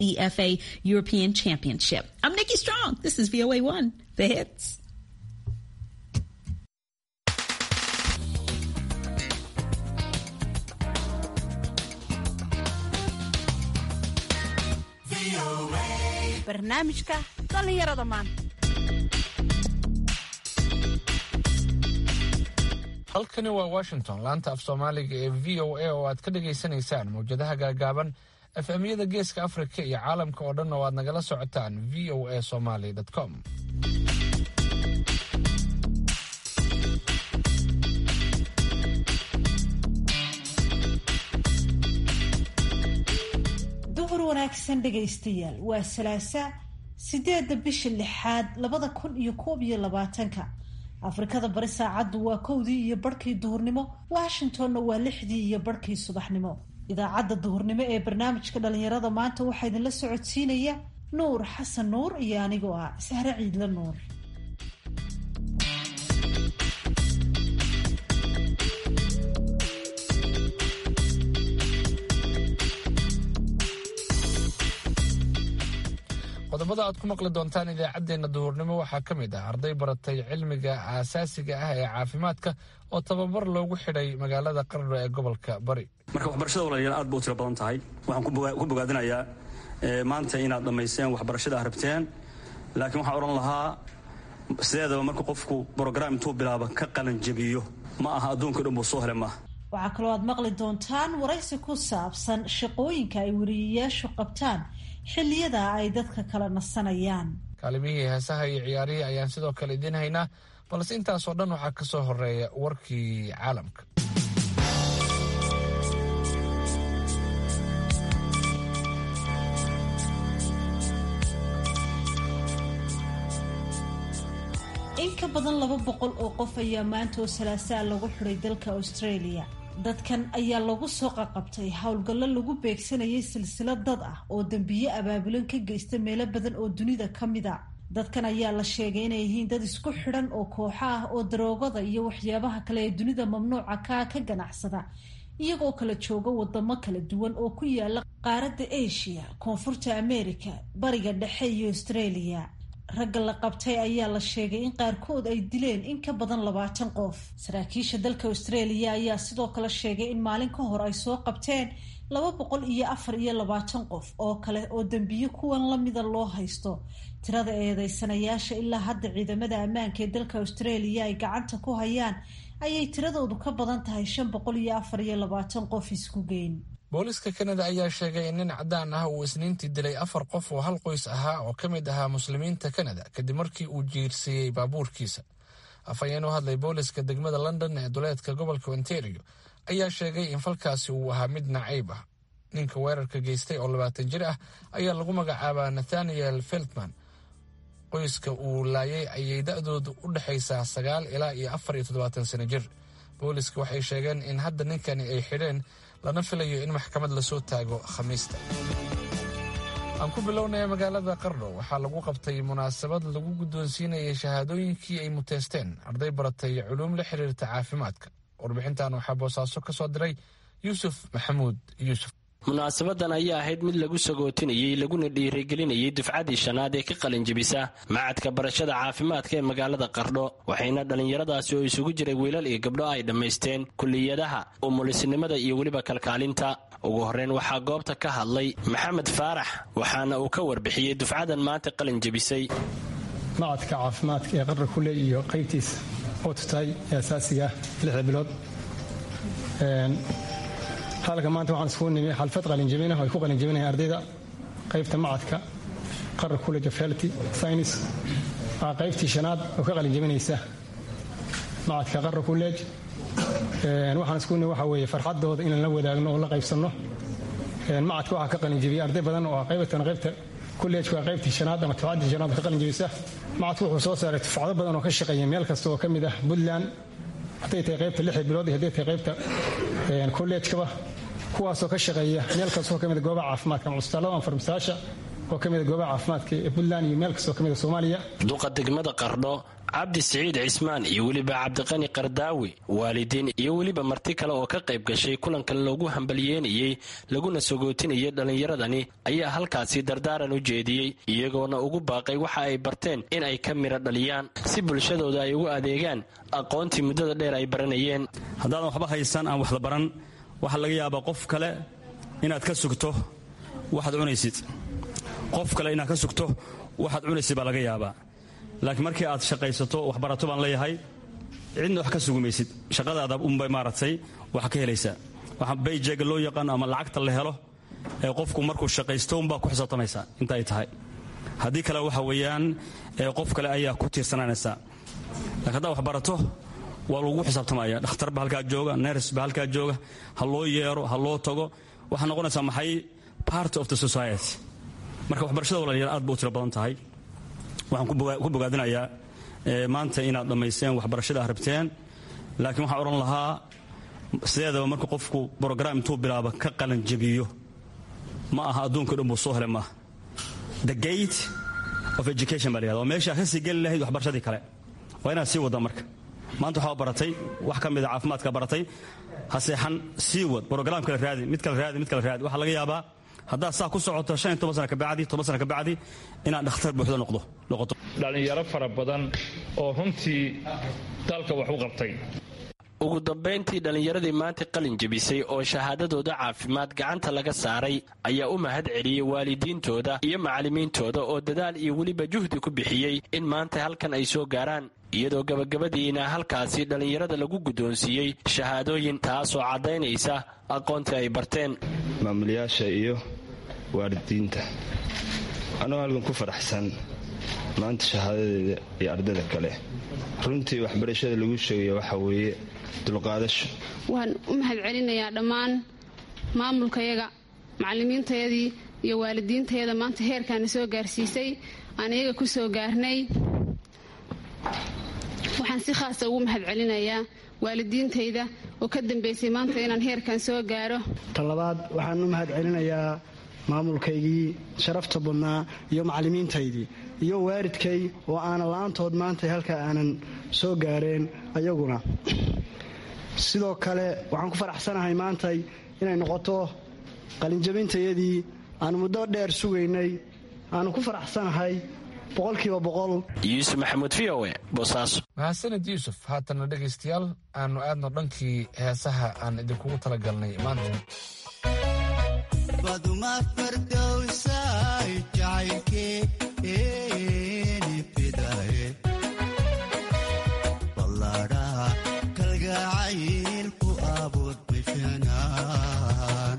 EFA European Championship. I'm Nikki Strong. This is VOA One, the hits. barnaamijka dhallinyarada maanta halkani waa washington laanta af soomaaliga ee v o a oo aad ka dhagaysanaysaan mawjadaha gaagaaban efemyada geeska afrika iyo caalamka oo dhan oo aad nagala socotaan v o a somaly com duhur wanaagsan dhegaystayaal waa salaasa sideedda bisha lixaad labada kun iyo koob iyo labaatanka afrikada bari saacaddu waa kowdii iyo barhkii duhurnimo washingtonna waa lixdii iyo barhkii subaxnimo idaacadda duhurnimo ee barnaamijka dhalinyarada maanta waxaa idinla socodsiinaya nuur xasan nuur iyo anigoo ah sahre ciidla nuur qodobada aad ku maqli doontaan idaacaddeenna duhurnimo waxaa ka mid ah arday baratay cilmiga aasaasiga ah ee caafimaadka oo tababar loogu xidhay magaalada qarno ee gobolka bari marka waxbarashada walaalayaal aad ba u tiro badan tahay waxaan ku bogaadinayaa maanta inaad dhammaysteen waxbarashada aad rabteen laakiin waxaan odhan lahaa sideedaba marka qofku brograam intuu bilaaba ka qalan jebiyo ma aha adduunka dhan buu soo hele maaha waxaa kaloo aad maqli doontaan waraysi ku saabsan shaqooyinka ay weriyayaashu qabtaan xilliyada ay dadka kala nasanayaan kaalimihii heesaha iyo ciyaarihii ayaan sidoo kale idiin haynaa balse intaasoo dhan waxaa ka soo horeeya warkii caalamka in ka badan laba boqol oo qof ayaa maanta oo salaasaa lagu xidhay dalka australia dadkan ayaa lagu soo qaqabtay howlgallo lagu beegsanayay silsilad dad ah oo dembiye abaabulan ka geysta meelo badan oo dunida ka mid a dadkan ayaa la sheegay inay yihiin dad isku xidhan oo kooxo ah oo daroogada iyo waxyaabaha kale ee dunida mamnuuca kaa ka ganacsada iyagoo kala jooga wadamo kala duwan oo ku yaala qaaradda asia koonfurta america bariga dhexe iyo australia ragga la qabtay ayaa la sheegay in qaarkood ay dileen in ka badan labaatan qof saraakiisha dalka australia ayaa sidoo kale sheegay in maalin ka hor ay soo qabteen laba boqol iyo afar iyo labaatan qof oo kale oo dembiye kuwan lamida loo haysto tirada eedeysanayaasha ilaa hadda ciidamada ammaanka ee dalka australia ay gacanta ku hayaan ayay tiradoodu ka badan tahay shan boqol iyo afar iyo labaatan qof isku geyn booliska kanada ayaa sheegay in nin cadaan ah uu isniintii dilay afar qof oo hal qoys ahaa oo ka mid ahaa muslimiinta kanada kadib markii uu jiirsiiyey baabuurkiisa afhayeen u hadlay booliska degmada london ee duleedka gobolka ontario ayaa sheegay in falkaasi uu ahaa mid nacayb ah ninka weerarka geystay oo labaatan jir ah ayaa lagu magacaabaa nathaniel feltman qoyska uu laayay ayay da-doodu u dhexaysaa sagaal ilaa iyo afar iyo toddobaatan sano jir booliska waxay sheegeen in hadda ninkani ay xidheen lana filayo in maxkamad lasoo taago khamiista aan ku bilownaya magaalada qardho waxaa lagu qabtay munaasabad lagu guddoonsiinayay shahaadooyinkii ay muteysteen arday baratay culuum la xiriirta caafimaadka warbixintan waxaa boosaaso ka soo diray yuusuf maxamuud yuusuf munaasabadan ayaa ahayd mid lagu sagootinayey laguna dhiirigelinayay dufcadii shanaad ee ka qalinjebisa macadka barashada caafimaadka ee magaalada qardho waxayna dhallinyaradaasi oo isugu jiray wiilal iyo gabdho ay dhammaysteen kuliyadaha umulisnimada iyo weliba kalkaalinta ugu horreyn waxaa goobta ka hadlay maxamed faarax waxaana uu ka warbixiyey dufcadan maanta qalinjebisay macadka caafimaadka ee qardho kule iyo qaybtiisa oo tutay ee asaasiga lixda bilood halka maanta waxaan iskugu nimi xalfad qalinjabina oo ay ku qalinjabinayan ardayda qaybta macadka qarar college of health science waa qaybtii shanaad oo ka qalinjabinaysa macadka qarar college waxaan iskugu nimi waxa weeye farxadooda inaan la wadaagno oo la qaybsanno macadka waxaa ka qalinjabiyay arday badan oo qaybatan qaybta kolleejka waa qaybtii shanaad ama tufcadii shanaad ka qalinjabisa macadku wuxuu soo saaray tufcado badan oo ka shaqeeya meel kasta oo ka mid ah puntland hadday tahay qaybta lixda bilood iyo hadday tahay qaybta kolleejkaba kuwaasoo ka shaqeeya meel kastoo ka mida goobaha caafimaadka ama cusbitaallada ama farmasayaasha oo ka mida goobaha caafimaadka ee puntland iyo meel kastoo ka mida soomaaliya duqa degmada qardho cabdi siciid cismaan iyo weliba cabdiqani qardaawi waalidiin iyo weliba marti kale oo ka qayb gashay kulankan loogu hambalyeynayey laguna sagootinayay dhallinyaradani ayaa halkaasi dardaaran u jeediyey iyagoona ugu baaqay waxa ay barteen in ay ka midho dhaliyaan si bulshadooda ay ugu adeegaan aqoontii muddada dheer ay baranayeen haddaadan waxba haysan aan waxla baran waxaa laga yaabaa qof kale inaad ka sugto waxaad cunaysid qof kale inaad ka sugto waxaad cunaysid baa laga yaabaa laakiin markii aad shaqaysato waxbarato baan leeyahay cidna wax ka sugumaysid shaqadaada unbay maaragtay wax ka helaysaa waxa bayjega loo yaqaan ama lacagta la helo ee qofku markuu shaqaysto unbaa ku xisaabtamaysaa inta ay tahay haddii kale waxa weeyaan qof kale ayaa ku tiirsananaysaa lakiin haddaad wax barato waa lagu xisaabtamaya dhakhtar ba halkaa jooga ners ba halkaa jooga ha loo yeero ha loo tago waxaa noqonaysaa maxay part of the society marka waxbarashada walaaliyaal aad ba u tiro badan tahay waxaan ku bogaadinayaa maanta inaad dhammaysteen waxbarashada ah rabteen laakiin waxaan odhan lahaa sideedaba marka qofku brogram intuu bilaaba ka qalanjabiyo ma aha adduunka dhan buu soo helay maaha the gate of education baa la yhahda waa meeshaa ka sii geli lahayd waxbarashadii kale waa inaad sii wadda marka maanta waxaa baratay wax ka mida caafimaadka baratay ha seexan sii wad brograam kale raadi mid kale raadi mid kale raadi waxaa laga yaabaa haddaad saa ku socoto shan iyo toban sana kabacdi toban sana kabacdi inaad dhakhtar buuxda noqdo noqoto dhallinyaro fara badan oo runtii dalka wax u qabtay ugu dambayntii dhallinyaradii maanta qalin jebisay oo shahaadadooda caafimaad gacanta laga saaray ayaa u mahad celiyey waalidiintooda iyo macallimiintooda oo dadaal iyo weliba juhdi ku bixiyey in maanta halkan ay soo gaaraan iyadoo gabagabadiina halkaasi dhallinyarada lagu guddoonsiiyey shahaadooyin taasoo caddaynaysa aqoontii ay barteen maamulayaasha iyo waalidiinta anoo halkan ku faraxsan maanta shahaadadeeda iyo ardayda kale runtii waxbarashada lagu sheegaya waxaa weeye dulqaadasho waan u mahad celinayaa dhammaan maamulkayaga macallimiintayadii iyo waalidiintayada maanta heerkaana soo gaarsiisay aan iyaga ku soo gaarnay waxaan si khaasa ugu mahad celinayaa waalidiintayda oo ka dambaysay maanta inaan heerkan soo gaaro tan labaad waxaan u mahad celinayaa maamulkaygii sharafta badnaa iyo macallimiintaydii iyo waalidkay oo aanan la-aantood maanta halka aanan soo gaareen ayaguna sidoo kale waxaan ku faraxsanahay maantay inay noqoto qalinjabintayadii aanu muddo dheer sugaynay aanu ku faraxsanahay boqolkiiba boqol yuusuf maxamuud v o e boosaaso mahadsanid yuusuf haatana dhegaystayaal aanu aadno dhankii heesaha aan idinkugu talagalnay maanta baduma fardowsay jacaylkeeni fidaye ballaadhaha kalgacayl ku abuur bifinaan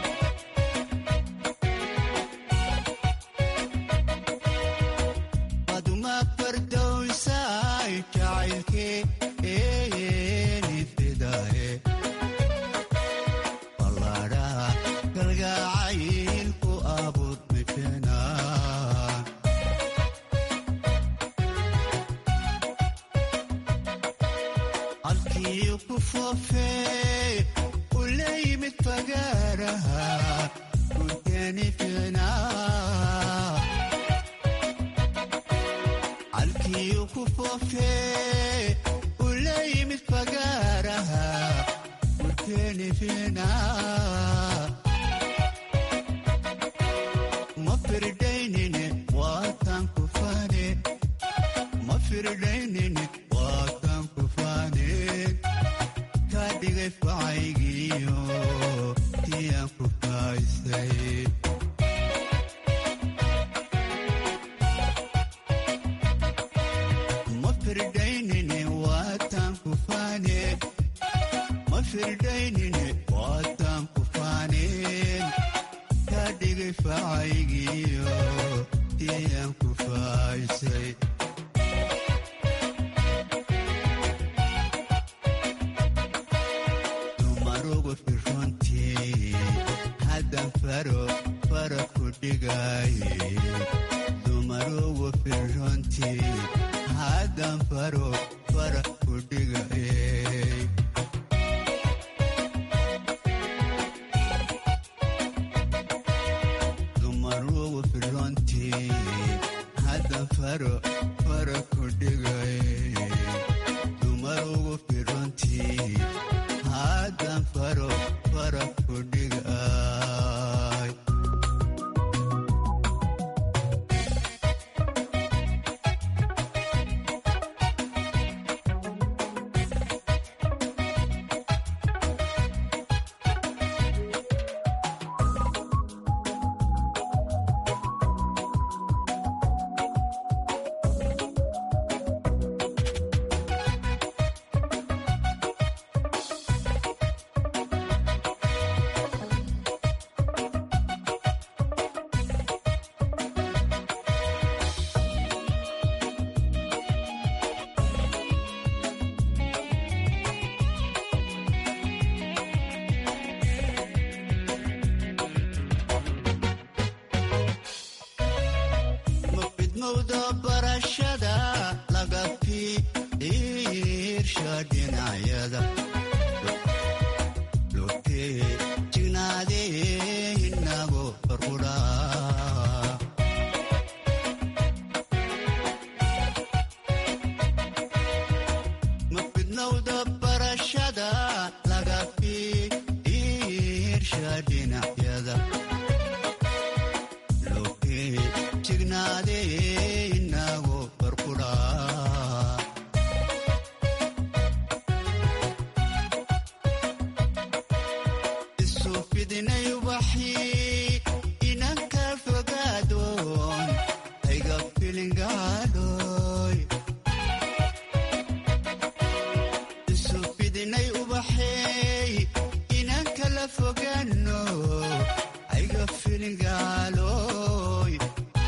baduma fardowsay jacaylkeeni fidaye ballaadhaha kalgacayl ku abuur bifinaan halkii ku foofee u la yimid fagaaraha gurteeni fiinaa halkii ku foofee u la yimid fagaaraha gurteeni fiinaa ma firdaynine waatan ku fane ma firdaynine waatan ku fane ka dhigay facaygiyo tiyaan ku faaysay ma firdaynine waatan ku fane ma firdaynine waatan ku faneen ka dhigay facaygiyo tiyaan ku faaysay dumarugu firrontii haddan faro fara ku dhigaaye dumarugu firrontii haddan faro fara ku dhigaye dumarugu firrontii haddan faro fara ku dhigay dumar ugu firontii haddan faro fara ku dhigay mafidmowda barashada laga fiirsha dhinacyada lotee jignaadee inago farquraa mafidmowda barashada laga fiirsha dhinacyada jignaade inago farquraa isu fidinay waxii inanka fogaadoon ayga filingaadhoy isu fidinay ubaxeey inanka la fogaano ayga filingaaloy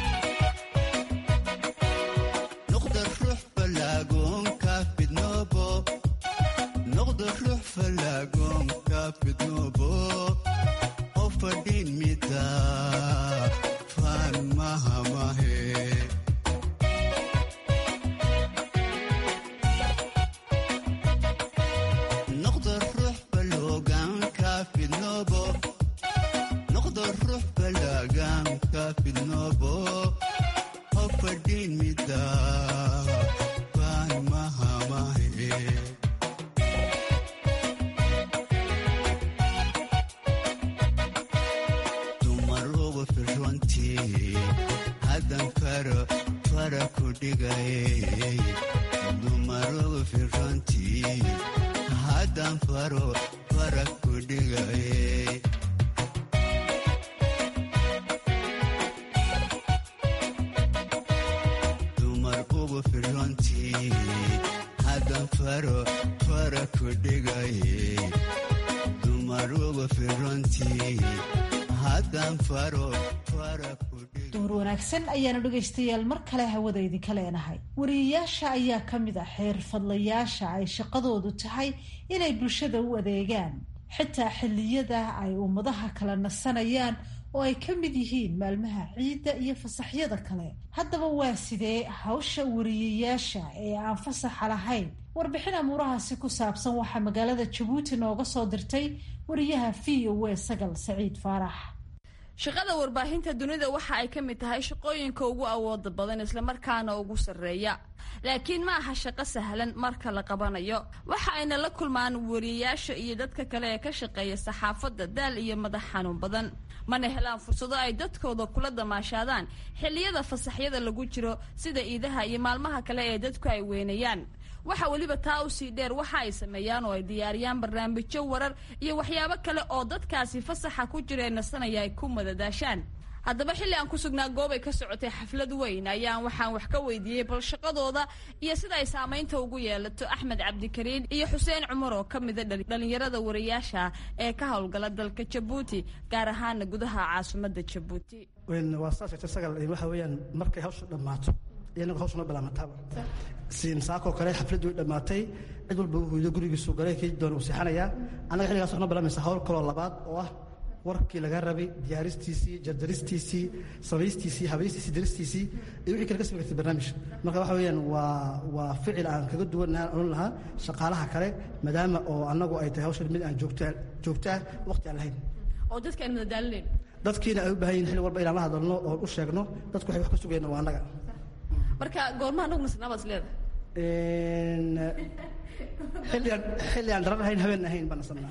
noqda ruux falaagoonka fidnoobo noqda ruux falaagoonka fidnoobo oo fadhin mida faan mahamahe noqda ruux faloogaanka fidnoobo noqda ruux falaagaanka fidnoobo oo fadhin mida faan mahamahe dumar ugu firrontii haddan faro fara ku dhigay dumar ugu firrontii haddan faro fara ku dhigay dumar ugu firrontii haddan faro fara ku dhigay dumar ugu firrontii haddan faro fara ku duhur wanaagsan ayaanu dhegaystayaal mar kale hawada idinka leenahay wariyayaasha ayaa ka mid ah xeerfadlayaasha ay shaqadoodu tahay inay bulshada u adeegaan xitaa xilliyada ay ummadaha kala nasanayaan oo ay ka mid yihiin maalmaha ciidda iyo fasaxyada kale haddaba waa sidee hawsha wariyayaasha ee aan fasaxa lahayn warbixin amuurahaasi ku saabsan waxaa magaalada jabuuti nooga soo dirtay wariyaha v o a sagal saciid faarax shaqada warbaahinta dunida waxa ay ka mid tahay shaqooyinka ugu awooda badan islamarkaana ugu sarreeya laakiin ma aha shaqo sahlan marka la qabanayo waxa ayna la kulmaan wariyayaasha iyo dadka kale ee ka shaqeeya saxaafadda daal iyo madax xanuun badan mana helaan fursado ay dadkooda kula damaashaadaan xilliyada fasaxyada lagu jiro sida iidaha iyo maalmaha kale ee dadku ay weynayaan waxa weliba taa usii dheer waxa ay sameeyaan oo ay diyaariyaan barnaamijyo warar iyo waxyaabo kale oo dadkaasi fasaxa ku jira ee nasanaya ay ku madadaashaan haddaba xilli aan ku sugnaa goob ay ka socotay xaflad weyn ayaan waxaan wax ka weydiiyey bal shaqadooda iyo sida ay saamaynta ugu yeelato axmed cabdikariin iyo xuseen cumar oo ka mida dhalinyarada wariyaasha ee ka howlgala dalka jabuuti gaar ahaana gudaha caasimadda jabuuti waa saas jirta sagal waxa weeyaan markay hawsha dhammaato iyanaga hawsha noo bilaamataaba siin saakoo kale xafladdu way dhammaatay cid walba uu huudo gurigiisu galay kii doona uu seexanayaa annaga xilligaas waxaa noo bilaamaysa hawl kaloo labaad oo ah warkii laga rabay diyaaristiisii jardaristiisii samaystiisii habaystiisii daristiisii iyo wixii kale ka sami kartay barnaamij marka waxa weeyaan waa waa ficil aan kaga duwanaan odhan lahaa shaqaalaha kale maadaama oo annagu ay tahay hawshan mid aan joogto joogto ah waqti aan lahayn oo dadka aan madadaalinayn dadkiina ay u baahan yihin xilli walba inaan la hadalno oo u sheegno dadku waxay wax ka sugayaan waa annaga marka goormaha nagu nasnaa baad isleedahay xilligaan xilli aan darar ahayn habeen ahayn baan nasanaa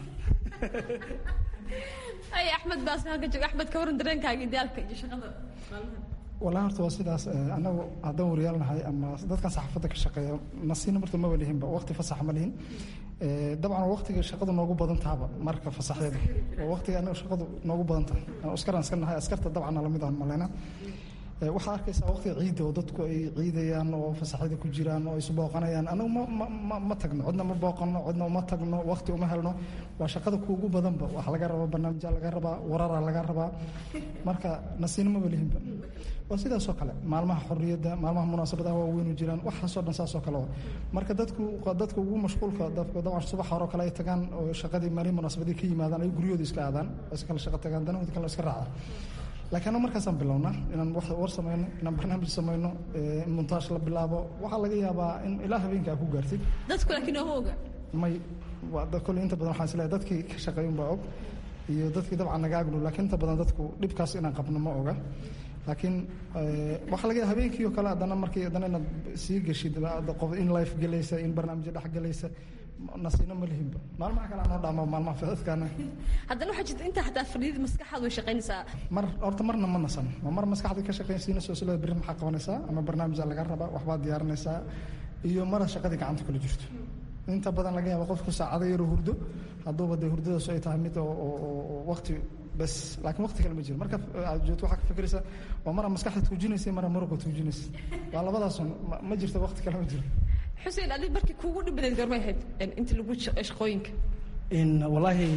ay axmed baas halka jooga axmed ka waran dareenkaaga idaalka iyo shaqada maalmahan wallahi horta waa sidaas annagu haddaan wariyaal nahay ama dadkan saxaafadda ka shaqeeya nasiina marta maba lihinba waqti fasax ma lihin dabcan waa waqtiga shaqadu noogu badan tahaba marka fasaxyada waa waqtiga annaga shaqadu noogu badan tahay askaran iska nahay askarta dabcan lamid aan maleyna waxaad arkaysaa waqtiga ciidda oo dadku ay ciidayaan oo fasaxyada ku jiraan oo isu booqanayaan anagu ma ma tagno cidna ma booqano cidna uma tagno waqti uma helno waa shaqada kuugu badanba waxa laga rabaa barnaamijya laga rabaa wararaa laga rabaa marka nasiino maba lihinba waa sidaasoo kale maalmaha xorriyadda maalmaha munaasabadaha waaweynu jiraan waxaasoo dhan saasoo kale waa marka dadku dadka ugu mashquulka dabcan subax hore oo kale ay tagaan oo shaqadii maalin munaasabadii ka yimaadaan ay guryooda iska aadaan iska kala shaqo tagaan danahooda kale iska raacaan laakiin annagu markaasaan bilownaa inaan wax war samayno inaan barnaamij samayno in montaash la bilaabo waxaa laga yaabaa in ilaa habeenka aad ku gaartid dadku laakiin ooma oga may kolley inta badan waxaan isleeyahay dadkii ka shaqeeyun baa og iyo dadkii dabcan naga agdhow laakiin inta badan dadku dhibkaas inaan qabno ma oga laakiin waxaa laga yaaba habeenkii oo kale haddana markii haddana inaad sii geshid qof in life gelaysa in barnaamijyo dhex gelaysa nasiino ma lihinba maalmaha kale anoo dhaamo maalmaha fidadkaana haddana waxaa jirta intaa xataa fadhiyada maskaxaad way shaqaynaysaa mar horta marna ma nasan ma mar maskaxda ka shaqaynsiinayso sila berri maxaa qabanaysaa ama barnaamija laga rabaa waxbaad diyaarinaysaa iyo mara shaqadii gacanta kula jirto inta badan laga yaaba qofku saacado yaroo hurdo hadduuba dee hurdadaas ay tahay mid oo waqti bes laakiin waqti kale ma jiro marka aad joogto waxaa ka fikiraysa waa mara maskaxda tuujinaysa mara muruqa tuujinaysa waa labadaasun ma jirto waqti kale ma jiro xuseen adig markii kuugu dhib badeed goormay ahayd inta lagu shaqooyinka wallaahi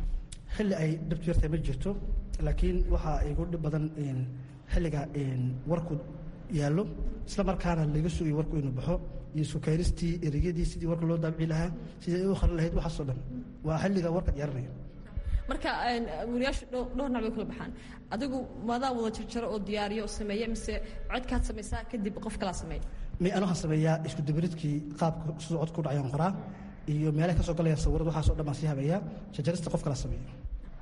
xilli ay dhib jirtay ma jirto laakiin waxaa igu dhib badan xilliga warku yaallo isla markaana laga sugayo warku inuu baxo iyo sukayristii ereyadii sidii warka loo daabici lahaa sidii u qarin lahayd waxaasoo dhan waa xilliga warka diyaarinaya marka wariyaashu dhowr nooc bay kula baxaan adigu maadaa wada jarjaro oo diyaariyo oo sameeya mise codkaad samaysaa kadib qof kalaa sameeya may anu waxaan sameeyaa isku dabaridkii qaabka siduu cod ku dhacayaan qoraa iyo meelaha ka soo galayaan sawirad waxaasoo dhan baan sii habeeyaa jarjarista qof kala sameeya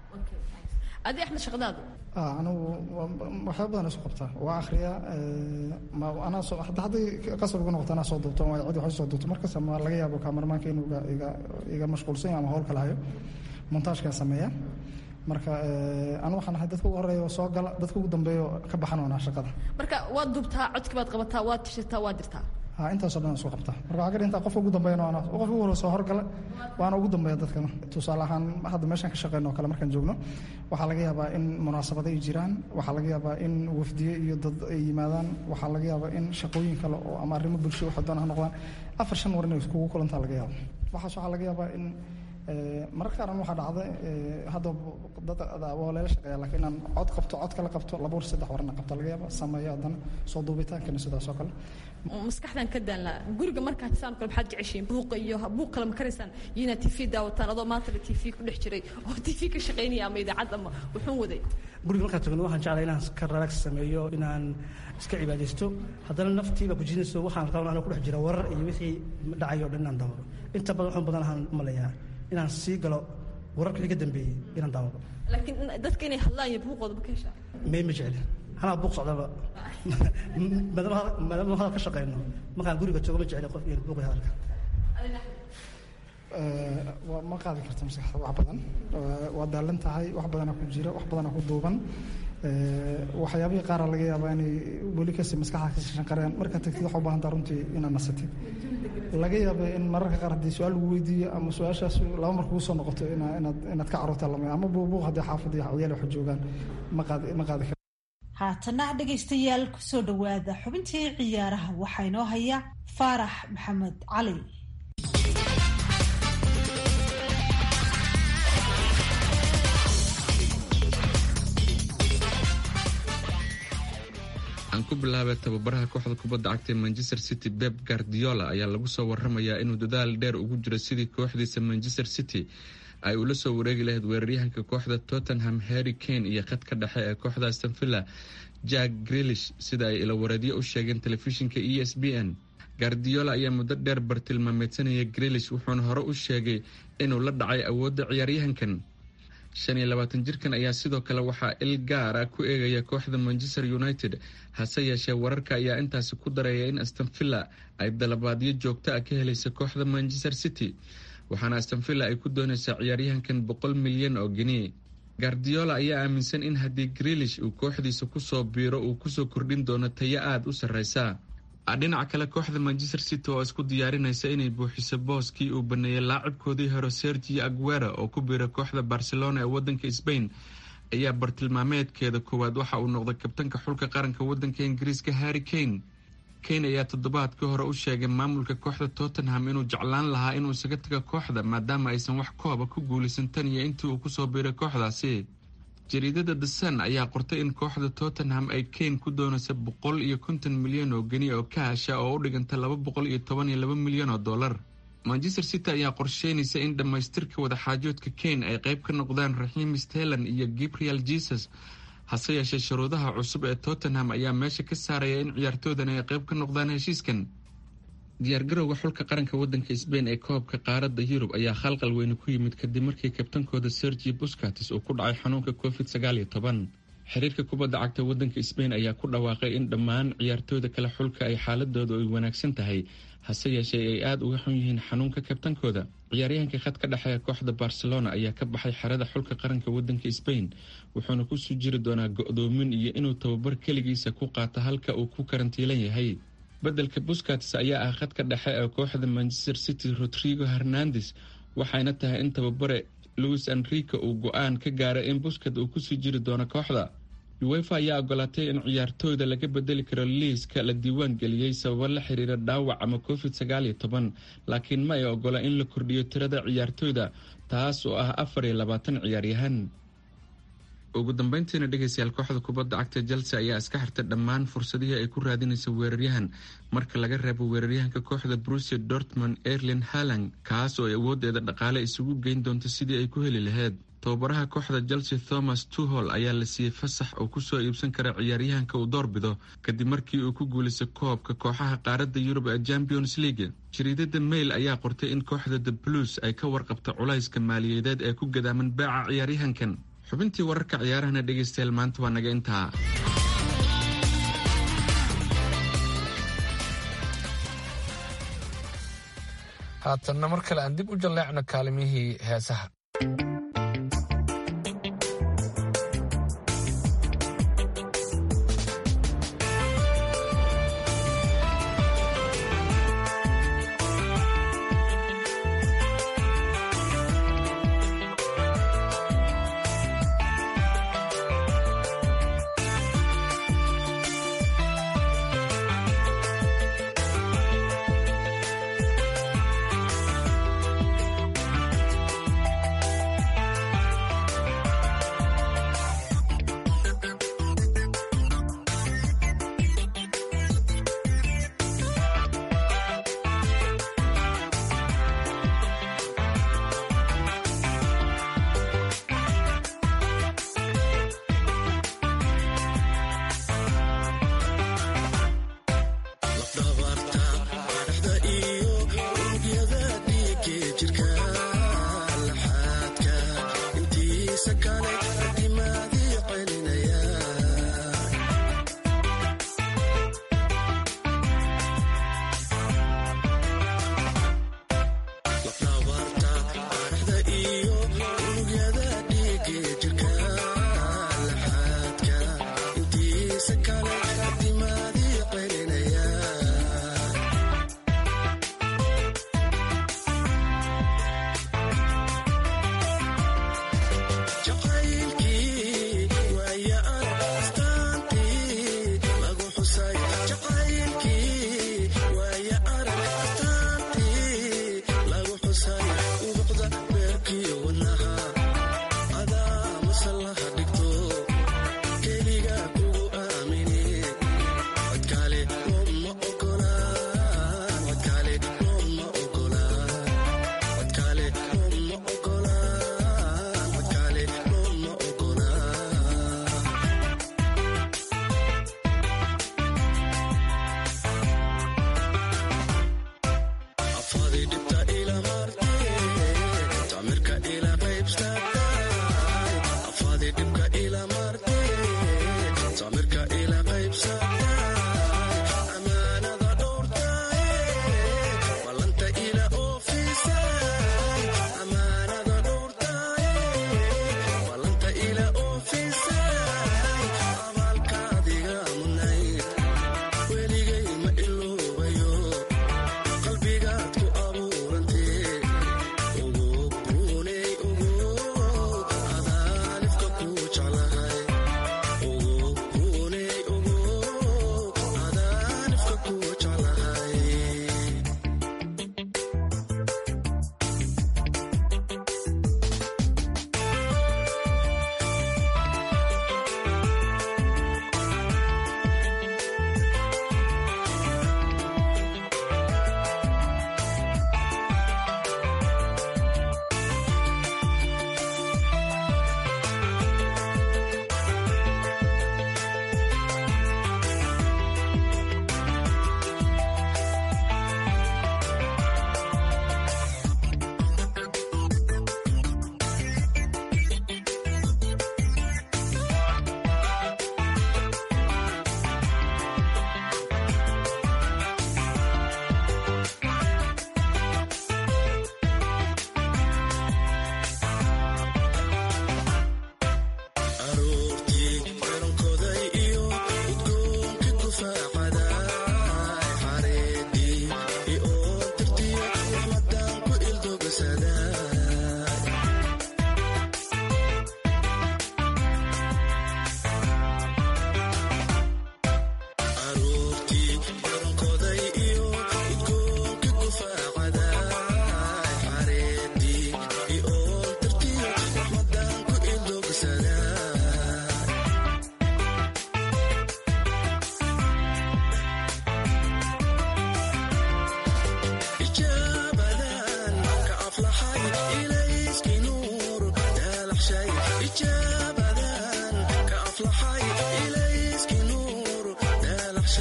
adi axmed shaqadaadu anigu waxyaaba badan isu qabtaa waa akhriyaa anaa soo hadda hadday qasab ugu noqoto anaa soo duubto waa cid wax soo duubto markas ma laga yaabo kaamarmaanka inuu iga iga iga mashquulsan yahay ama howl kala hayo montaajkaan sameeya marka anu waxaan ahay dadka ugu horeeya oo soo gala dadka ugu dambeeya oo ka baxan oonaa shaqada marka waad dubtaa codki baad qabataa waad tishataa waad dirtaa ha intaasoo dhan isku qabtaa marka waxaa ka dhintaa qofka ugu dambeeyana waana qofka ugu horreya soo horgala waana ugu dambeeya dadkana tusaale ahaan hadda meeshaan ka shaqeyno oo kale markaan joogno waxaa laga yaabaa in munaasabado ay jiraan waxaa laga yaabaa in wafdiye iyo dad ay yimaadaan waxaa laga yaabaa in shaqooyin kale oo ama arrimo bulsho waxa doona ha noqdaan afar shan war inay iskugu kulantaa laga yaaba waxaas waxaa laga yaabaa in mararka qaran waxaa dhacda hadda dad waa leela shaqeeya laakiin inaan cod qabto cod kala qabto laba war saddex warna qabto laga yaaba sameeyo haddana soo duubitaankana sidaas oo kale maskaxdan ka daanlaa guriga markaad saan kale maxaad jeceshiin buuqa iyo buuq kale ma karaysaan iyo inaad tv daawataan adoo maanta la tv ku dhex jiray oo tv ka shaqaynaya ama idaacad ama wuxuun waday guriga markaan tagno waxaan jeclaa inaan ka relax sameeyo inaan iska cibaadaysto haddana naftiiba ku jidinayso waxaan rabaa anoo ku dhex jira warar iyo wixii dhacayo o dhan inaan daawado inta badan waxaan badan ahaan umaleeyaa inaan sii galo wararka iga dambeeyey inaan daawado laakiin dadka inay hadlaan iyo buuqooda ma ka heshaa may ma jecli anaa buuq socdaba maadaama hadal ka shaqeyno markaan guriga joogo ma jecli qof iyo buuqi hadalka ma qaadi karta maskaxda wax badan waa daalan tahay wax badana ku jira wax badana ku duuban waxyaabihii qaara laga yaabaa inay weli kasi maskaxda kasi shanqareen markaad tagtid waxaa u baahantaa runtii inaad nasatid laga yaaba in mararka qaar haddii su-aal lagu weydiiyo ama su-aashaas laba mar kugu soo noqoto inaad inaad ka carruurta lamay ama buubuuq haddii xaafadda iyo ciyaal wax joogaan ma qaadi ma qaadi kar haatana dhegaystayaal kusoo dhowaada xubintii ciyaaraha waxaa inoo haya faarax maxamed cali aan ku bilaabay tababaraha kooxda kubadda cagta ee manchester city beb guardiola ayaa lagu soo waramayaa inuu dadaal dheer ugu jiro sidii kooxdiisa manchester city ay ula soo wareegi lahayd weeraryahanka kooxda tottenham harry kane iyo khadka dhexe ee kooxda aston villa jack grilish sida ay ilawareedyo u sheegeen telefishinka e s b n guardiola ayaa muddo dheer bartilmaameedsanaya grilish wuxuuna hore u sheegay inuu la dhacay awoodda ciyaaryahankan shan iyo labaatan jirkan ayaa sidoo kale waxaa il gaara ku eegaya kooxda manchester united hase yeeshee wararka ayaa intaasi ku dareeya in astonvilla ay dalabaadyo joogto ah ka helaysa kooxda manchester city waxaana astonvilla ay ku doonaysaa ciyaaryahankan boqol milyan oo geni gardiola ayaa aaminsan in haddii greelish uu kooxdiisa kusoo biiro uu kusoo kordhin doono tayo aada u sarreysa dhinaca kale kooxda manchester city oo isku diyaarinaysa inay buuxiso booskii uu baneeyay laacibkoodii hore sergio aguera oo ku biiray kooxda barcelona ee wadanka sbain ayaa bartilmaameedkeeda koowaad waxa uu noqday kabtanka xulka qaranka wadanka ingiriiska harry kane kane ayaa toddobaadkii hore u sheegay maamulka kooxda tottenham inuu jeclaan lahaa inuu isaga taga kooxda maadaama aysan wax kooba ku guulaysan tan iyo intii uu kusoo biiray kooxdaasi jariidada the sun ayaa qortay in kooxda tottenham ay kane ku doonaysa boqol iyo konton milyan oo geni oo kaasha oo u dhiganta laba boqol iyo toban iyo laba milyan oo dollar manchester city ayaa qorsheynaysa in dhammaystirka wadaxaajoodka kane ay qayb ka noqdaan raxiim stelan iyo gabriel jesus hase yeeshee shuruudaha cusub ee tottenham ayaa meesha ka saaraya in ciyaartoodan ay qayb ka noqdaan heshiiskan diyaargarowga xulka qaranka wadanka sbain ee koobka qaaradda yurub ayaa khalqal weyne ku yimid kadib markii kabtankooda sergi buscatis uu ku dhacay xanuunka covid sagaal iyo toban xiriirka kubadda cagta wadanka sbain ayaa ku dhawaaqay in dhammaan ciyaartooyda kale xulka ay xaaladooda ay wanaagsan tahay hase yeeshee ay aada uga xun yihiin xanuunka kabtankooda ciyaaryahanka khad ka dhexeeya kooxda barcelona ayaa ka baxay xerada xulka qaranka wadanka sbain wuxuuna kusoo jiri doonaa go-doomin iyo inuu tababar keligiisa ku qaato halka uu ku karantiilan yahay beddelka buscats ayaa ah khadka dhexe ee kooxda manchester city rodrigo hernandes waxayna tahay in tababare louis enrico uu go-aan ka gaaray in buscat uu kusii jiri doono kooxda uwefa ayaa ogolaatay in ciyaartooyda laga bedeli karo liiska la diiwaan geliyey sababo la xiriira dhaawac ama covid sagaal iyo toban laakiin ma ay ogola in la kordhiyo tirada ciyaartooyda taas oo ah afar iyo labaatan ciyaaryahan ugu dambeyntiina dhegeystayaal kooxda kubadda cagta chelsea ayaa iska xirtay dhammaan fursadihii ay ku raadinaysa weeraryahan marka laga reebo weeraryahanka kooxda brusia dortmund erlin halang kaas oo ay awoodeeda dhaqaale isugu geyn doonto sidii ay ku heli lahayd tababaraha kooxda chelsea thomas tuhol ayaa la siiyey fasax oo kusoo iibsan kara ciyaaryahanka uu doorbido kadib markii uu ku guulaystay koobka kooxaha qaaradda yurub ee champions league jariidada mail ayaa qortay in kooxda the blues ay ka warqabta culayska maaliyadeed ee ku gadaaman baaca ciyaaryahankan xubintii wararka ciyaarahana dhegeystayaal maanta waa naga intaa haatanna mar kale aan dib u jalleecno kaalimihii heesaha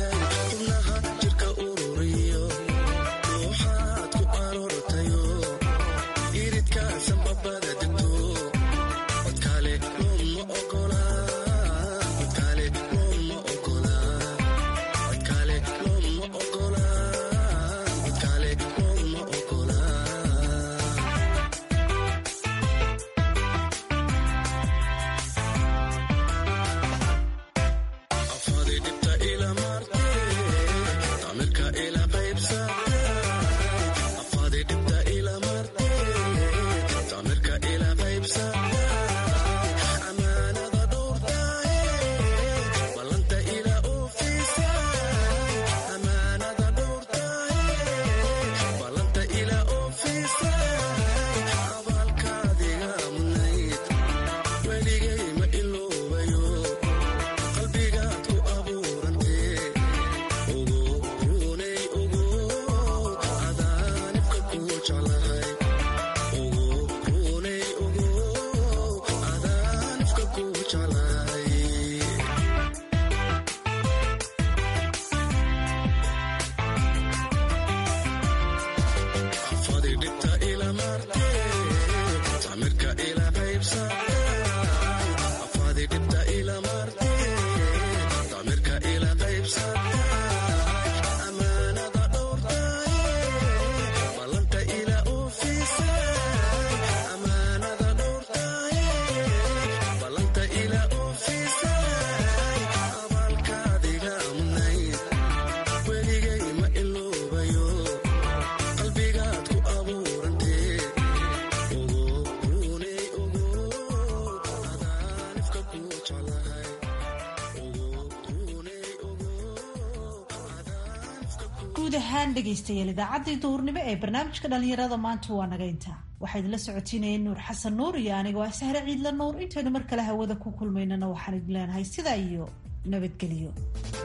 guud ahaan dhegaystayaal idaacaddii duhurnimo ee barnaamijka dhalinyarada maanta waa naga intaa waxaa idinla socotiinayeen nuur xasan nuur iyo anigoo ah sahre ciidla nuur intaynu mar kale hawada ku kulmaynana waxaan idin leenahay sidaa iyo nabadgelyo